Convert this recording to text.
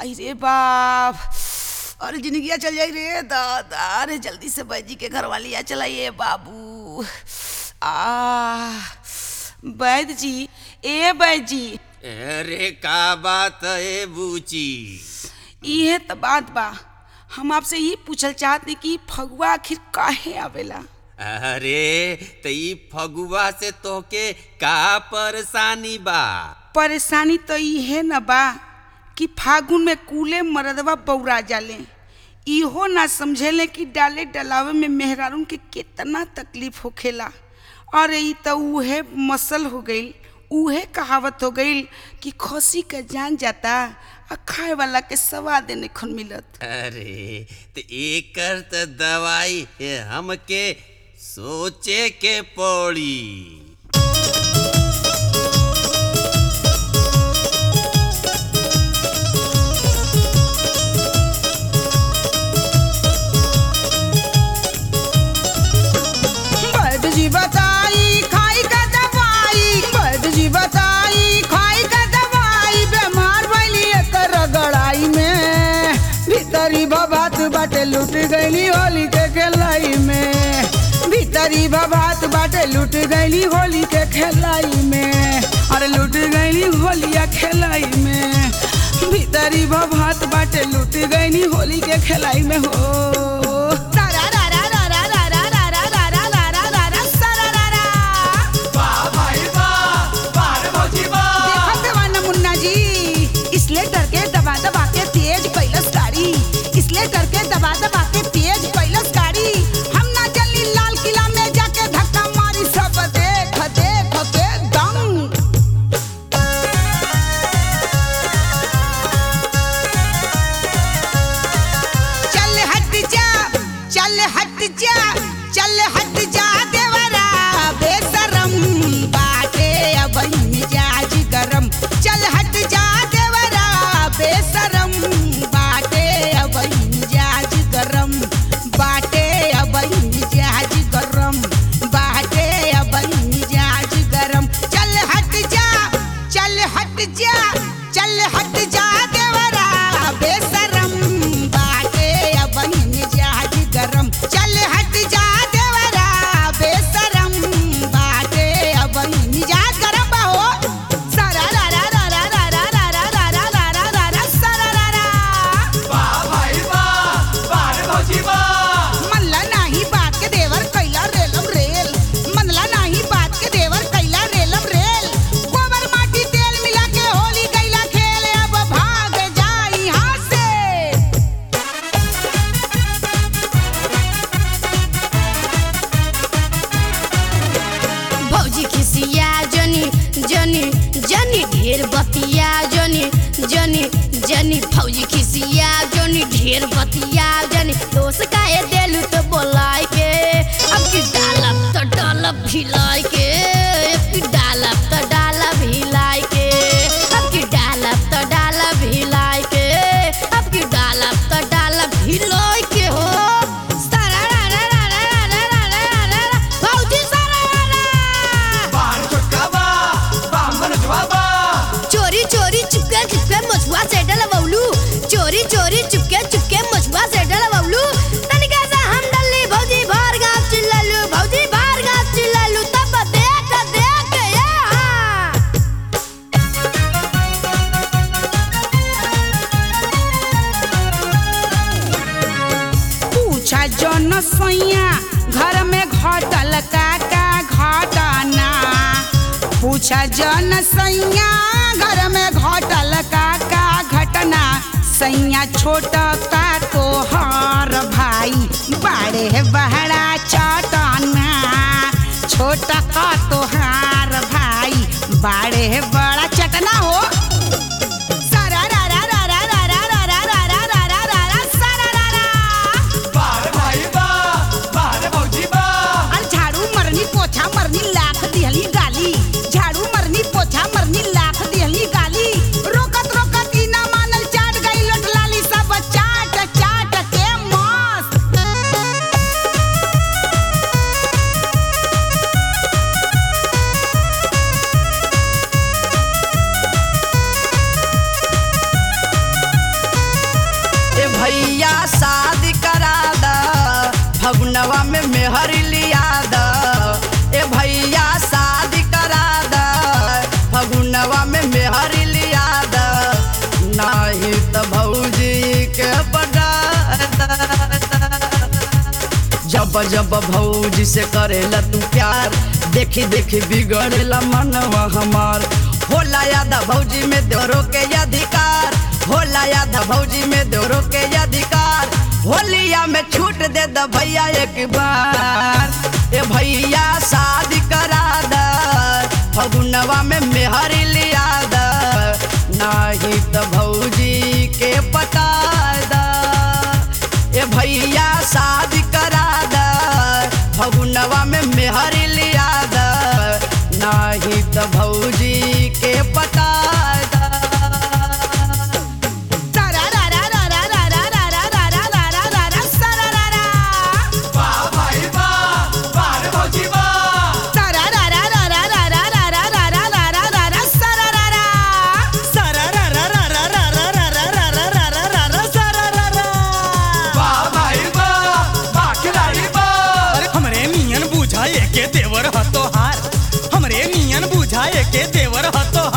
आई रे बाप अरे जिंदगिया चल जाई रे दादा अरे जल्दी से बैजी के घर वाली आ चलाइए बाबू आ वैद जी ए वैद जी अरे का बात है बूची इहे त बात बा हम आपसे ये पूछल चाहते कि फगुआ आखिर काहे आवेला अरे त ई फगुआ से तोके का परेशानी बा परेशानी तो इहे न बा कि फागुन में कूले मरदवा बौरा जाले इहो ना समझेले कि डाले डलावे में मेहरारून के कितना तकलीफ होखेला अरे ई तो उहे मसल हो गईल उहे कहावत हो गईल कि खसी का जान जाता आ खाए वाला के स्वाद नहीं मिलत अरे त एकर त दवाई है हमके सोचे के पड़ी वैद्य जी बताई खाई का दवाई वैद्य जी बताई खाई का दवाई बीमार भइली एकर रगड़ाई में भीतरी भबात बाटे लूट गईली होली के खेलाई में भीतरी भबात बाटे लूट गईली होली के खेलाई में अरे लूट गईली होलिया खेलाई में भीतरी भबात बाटे लूट गईली होली के खेलाई में हो तारा रा रा रा रा रा रा रा रा रा रा रा रा रा रा सारा रा रा। देखत देवाना मुन्ना जी इसलिए करके दबा दबा के तेज कैलस गाड़ी इसलिए करके दबा दबा के तेज कैलस गाड़ी हम ना जल्दी लाल किला में जाके धक्का मारी सब देख देख के दंग चल हट जा चल हट जा चल हट जा देवरा बेशरम बाटे अब मिजाज गरम चल हट जा देवरा बेशरम बाटे अब मिजाज गरम बाटे अब मिजाज गरम बाटे अब मिजाज गरम चल हट जा चल हट जा चल हट जा देवरा बेशरम बाटे अब मिजाज गरम चल हट जा देवरा बेशरम बाटे अब मिजाज गरम बा हो सारा रा रा रा रा रा रा रा रा रा रा रा रा रा रा सारा रा रा मनला नाही बात के देवर कैला रेलम रेल मनला नाही बात के देवर कैला रेलम रेल गोबर माटी तेल मिला के होली कैला खेल अब भाग जाई यहाँ से भौजी खिसिया जनी जनी जनी ढेर बतिया जनी जनी जनी भौजी खिसिया जनी ढेर बतिया जनी दोस्त काहे देलू तो बोलाय के अब की डालब तो डालब भिलाय के अब की डालब तो डालब भिलाय के अब की डालब तो डालब भिलाय के अब की डालब तो डालब भिलाय के हो सारा रा रा रा रा रा रा रा रा रा रा भौजी सारा रा रा चोरी चोरी चुपके चुपके मछुआ से डलवौलू चोरी चोरी चुपके चुपके मछुआ से डलवौलू तनिका सा हम डल्ली भौजी भार गाँव चिल्लालू भौजी भार गाँव चिल्लालू तब देख देख ये हाँ। पूछा जन सैया घर में घटल का का घटना पूछा जन सैया घर में घटल का का घटना सैया छोट का तोहर भाई बड़े बहरा चटना छोट का तोहार भाई बड़े बड़ा चटना हो सारा रा रा रा रा रा रा रा रा रा रा रा रा रा रा सारा रा रा अरे झाड़ू मरनी पोछा मरनी लाख दिहली गाली झाड़ू मरनी पोछा मरनी लाख दिहली गाली रोकत रोकत ई ना मानल चाट गई लोट लाली सब चाट चाट के मस्त फगुनवा में मेहरी लिया द ए भैया शादी करा द फगुनवा में मेहरी लिया द नाही त भौजी के बड़ा जब जब भौजी से करेला तू प्यार देखी देखी बिगड़ेला मनवा हमार होला याद भौजी में दोरो के अधिकार होला याद भौजी में दोरो के अधिकार होलिया में छूट दे द भैया एक बार ए भैया शादी करा द फगुनवा में मेहरी लिया द नाही त भौजी के पटा द ए भैया शादी करा द फगुनवा में मेहरी लिया द नाही त भौजी के पटा द अरे हमरे नियन बुझाए के देवर हतो हार हमरे नियन बुझाए के देवर हतो